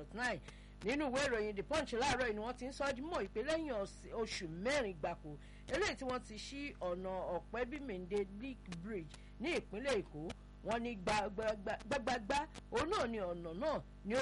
dot nine nínú ìwé ìròyìn the punch láàárọ̀ yìí ni wọ́n ti ń sọ ọ́ mọ̀ ìpè lẹ́yìn oṣù mẹ́rin gbàkó eléyìí tí wọ́n ti ṣí ọ̀nà ọ̀pẹ́bímẹ̀ndé lake bridge ní ìpínlẹ̀ èkó wọ́n ní gbágbágbá òun náà ni ọ̀nà náà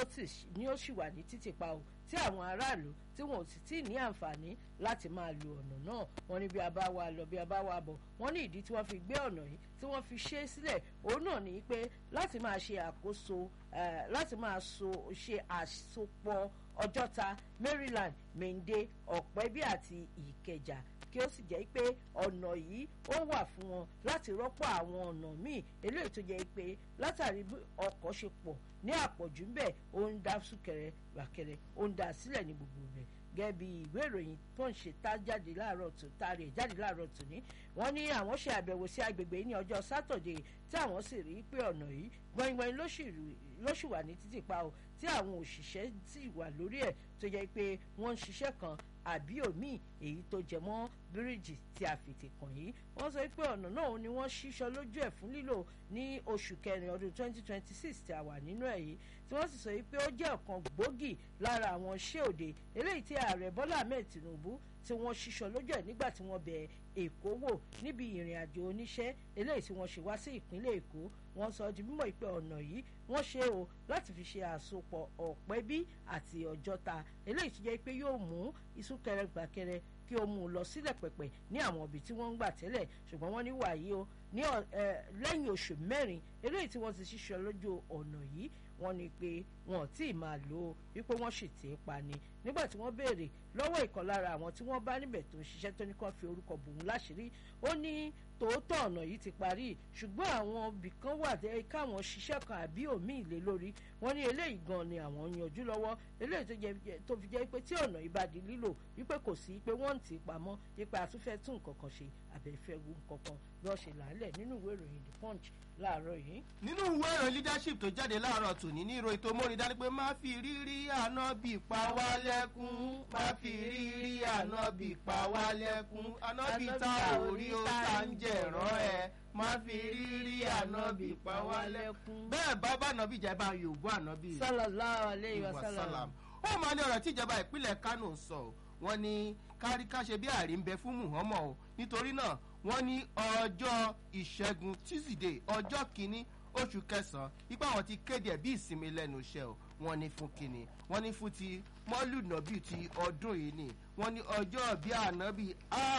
ni ó sì wà ní títì pa o tí àwọn aráàlú tí wọn ò sì tí ì ní àǹfààní láti máa lo ọ̀nà náà wọ́n ní bí a bá wa lọ bí a bá wa bọ̀ wọ́n ní ìdí tí wọ́n fi gbé ọ̀nà yìí tí wọ́n fi ṣe é sílẹ̀ òun náà ní pé láti máa ṣe àkóso láti máa ṣe àsopọ̀ ọjọ́ta maryland mende ọ̀pẹ́bí àti ìkẹjà kí ó sì jẹ́ pé ọ̀nà yìí ó wà fún wọn láti rọ́pò àwọn ọ̀nà míì eléyìí tó jẹ́ pé látàrí bí ọkọ̀ ṣe pọ̀ ní àpọ̀jù ńbẹ̀ ó ń dá súnkẹrẹ bàkẹrẹ ó ń dá sílẹ̀ ní gbogbo rẹ̀ gẹ́gẹ́ bí ìwé ìròyìn tó ń ṣe tá jáde láàárọ̀ tó taari ẹ̀ jáde láàárọ̀ tó ní wọ́n ní àwọn ṣe àbẹ̀wò sí agbègbè yìí ní ọjọ́ sátọ̀dẹ̀ tí àwọn sì rí pé ọ̀nà yìí gbọ̀ngbọ̀n lóṣù wà ní títì pa o tí àwọn òṣìṣẹ́ sì wà lórí ẹ̀ tó jẹ́ pé wọ́n ń ṣiṣẹ́ kan àbí òmíì èyí tó jẹ mọ́ bíríìjì tí a fètè kàn yìí wọ́n sọ pé ọ̀nà náà ni wọ́n ṣíṣọ lójú ẹ̀ fún lílò ní oṣù kẹrin ọdún 2026 tí a wà nínú ẹ̀ yìí tí wọ́n sì sọ pé ó jẹ́ ọ̀kan gbòógì lára àwọn iṣẹ́ òde eléyìí tí ààrẹ bọ́lá ahmed tinubu tí wọ́n ṣíṣọ lójú ẹ̀ nígbà tí wọ́n bẹ̀ èkó wò níbi ìrìn àjò oníṣẹ́ eléyìí tí wọ́n ṣe wá sí ìpínlẹ̀ èkó wọ́n sọ di mímọ̀ pé ọ̀nà yìí wọ́n ṣe o láti fi ṣe àsopọ̀ ọ̀pẹ́bí àti ọjọ́ta eléyìí tó jẹ́ pé yóò mú ìsúnkẹrẹ gbàkẹrẹ kí o mú un lọ sílẹ̀ pẹ̀pẹ̀ ní àwọn ibi tí wọ́n ń gbà tẹ́lẹ̀ ṣùgbọ́n wọ́n ní wàyí o ní lẹ́yìn oṣù mẹ́rin eléyìí tí wọ́n ti ṣiṣọ́ lójú ọ̀nà yìí wọ́n ní pé wọn ò tí ì máa lò ó wípé wọ́n sì tì í pa ni nígbà tí wọ́n béèrè lọ́wọ́ ìkan lára àwọn tí wọ́n bá níbẹ̀ tó ń ṣiṣẹ́ tó ní kàn fi orúkọ bò ń láṣìírí ó ní tòótọ́ ọ̀nà yìí ti parí ṣùgbọ́n àwọn ibì kan wà dé káwọn ṣiṣẹ́ kan àbí òmí ìlé lórí wọ́n ní eléyìí gan ni àwọn yanjú lọ́wọ́ eléyìí tó fi jẹ́ pé tí ọ̀nà yìí bá di lílò wípé kò sí pé wọ́n ń tì í pamọ́ wípé àtúnfẹ́ tún nǹkan kan ṣe àbẹ̀fẹ́ wu nǹkan kan bí wọ́n ṣe làálẹ̀ nínú ìwé ìròyìn the punch láàárọ̀ yìí. nínú ìwé ìròyìn leadership tó jáde láàárọ̀ tòní ní ìròyìn tó mórí dání pé má fi rírí àná bí pa wá lẹ́kún má fi rírí àná bí pa wá lẹ́kún àná bí ta orí ó ta ń jẹ̀rán ẹ̀ má fi rírí àná bí pa wá lẹ́kún. bẹ́ẹ̀ bá bá àná bí jẹ́ bá yòówó àná bí. sallallahu alayhi wa sallam. ó máa ní ọ̀rọ̀ tí ìjọba ìpínlẹ̀ kánò ń sọ wọ́n ní káríkáṣe bí àrí ń bẹ fún muhammed o nítorí náà wọ́n ní ọjọ́ ìṣẹ́gun tíṣídẹ̀ẹ́ ọjọ́ kìíní oṣù kẹsàn-án ipá wọn ti kéde ẹ̀ bí ìsinmi lẹ́nu iṣẹ́ o wọ́n ní fún kínní wọ́n ní fún ti mọ́lùnàbí ti ọdún yìí ni wọ́n ní ọjọ́ bí ànábì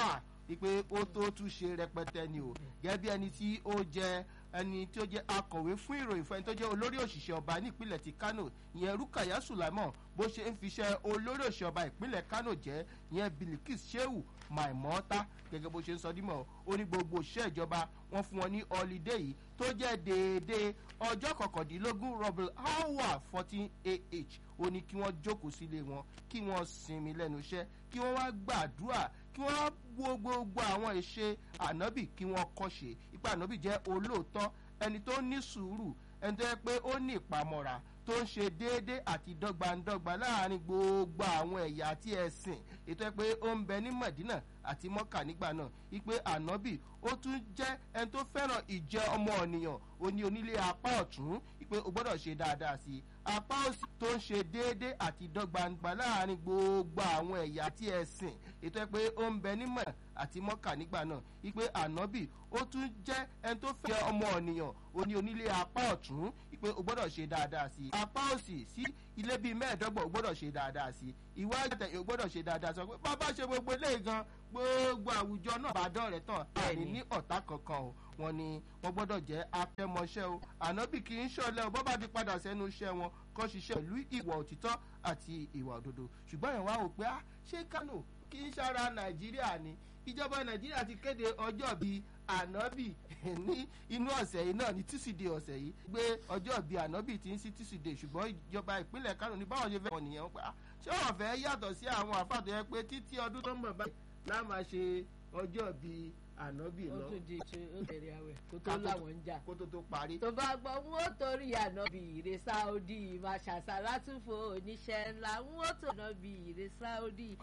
ipe ó tó tún ṣe rẹpẹtẹ ni o gẹ́gẹ́ bí ẹni tí ó jẹ́ ẹni tí ó jẹ́ akọ̀wé fún ìròyìn fún ẹni tó jẹ́ olórí òṣìṣẹ́ ọba nípínlẹ̀ ti kano ìyẹn rúkàyà sùlámọ̀ bó ṣe ń fiṣẹ́ olórí òṣìṣẹ́ ọba ìpínlẹ̀ kano jẹ́ ìyẹn bilikis shehu maimota gẹ́gẹ́ bó ṣe ń sọ dímọ̀ ó ní gbogbo òṣìṣẹ́ ìjọba wọn fún wọn ní ọlídé yìí tó jẹ́ déédéé ọjọ́ kọkàndínlógún rọ́bìl hour fourteen ah ó ní kí wọ́n jókòó sílé wọn kí wọ́n sinmi lẹ́nu iṣẹ́ kí wọ́n wá gbàdúrà kí wọ́n wo gbogbo àwọn ìṣe ànábì kí wọ́n kọ́ṣe ipa ànábì jẹ́ olóòótọ́ ẹni tó ní sùúrù ẹni tó yẹ pé ó ní ìpamọ́ra tó ń ṣe déédé àti dọ́gbandọ́gba láàrin gbogbo àwọn ẹ̀yà àti ẹ̀sìn ètò ẹ pé ó ń bẹ ní mọ̀dínà àti mọ́kà nígbà náà ipe ànábì ó tún jẹ́ ẹni tó fẹ́ràn ìjẹ́ ọmọ ènìyàn ó ní onílé apá ọ̀tún ipe ó gbọ́dọ̀ ṣe dáadáa sí i apá òsì tó ń ṣe déédé àti dọ́gbandọ́gba láàrin gbogbo àwọn ẹ̀yà àti ẹ̀sìn ètò ẹ pé ó ń bẹ ní mọ̀ àti mọ́kà nígbà náà ipe ànábì ó tún jẹ́ ẹni tó fẹ́ ọmọ ènìyàn ó ní onílé apá ọ̀tún ipe ó gbọ́dọ̀ ṣe dáadáa sí i apá òsì sí ilé bíi mẹ́ẹ̀ẹ́dọ́gbọ̀n ó gbọ́dọ̀ ṣe dáadáa sí i ìwádìí àtẹ̀yìn ó gbọ́dọ̀ ṣe dáadáa sọ pé bàbá ṣe gbogbo eléyìí gan gbogbo àwùjọ náà bá dọ̀rẹ́ tán àní ní ọ̀tá kankan o wọn ni wọn gbọ́dọ̀ jẹ́ akẹ́mọṣẹ́ o ànábì kì í ṣọlẹ̀ o bọ́ bá ti padà sẹ́nu iṣẹ́ wọn kọ́ ṣiṣẹ́ pẹ̀lú ìwà òtítọ́ àti ìwà òdodo ṣùgbọ́n ẹ̀ wá wò pé ṣé kánò kì í ṣara nàìjíríà ni ìjọba nàìjíríà ti kéde ọjọ́ bíi ànábì ní inú ọ̀sẹ̀ yìí náà ní tíṣídẹ̀ẹ́ ọ̀sẹ̀ yìí gbé ọjọ́ bíi ànábì ti ń sí tíṣídẹ̀ẹ́ ṣùgbọ́n ìjọba ìpínlẹ̀ kánò ní báwọn ṣe fẹ́ wọn nìyẹn pa ṣé wọn fẹ́ yàtọ̀ sí àwọn àfàtọ̀ yẹn pé títí ọdún tó ń bọ̀ báyìí láà máa ṣe ọjọ́ bíi ànábì lọ. ó tún di ṣe ó bẹ̀rẹ̀ àwẹ̀ kó tó láwọn ń jà. kó tó tó parí. tó bá gbọ́ n ó torí ànábì ìrè sáódì máa ṣàṣà látúfò oníṣẹ́ ńlá n ó tó ànábì ìrè sáódì.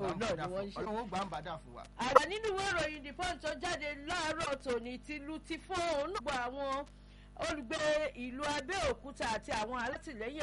ọlọ́run ó gbà ń bàdà fún wa. àwa nínú ìwé ìròyìn the punch tó jáde láàárọ̀ tòní tìlú ti fún òun náà gbọ́ àwọn olùgbé ìlú abẹ́òkúta àti àwọn alátìlẹ́yìn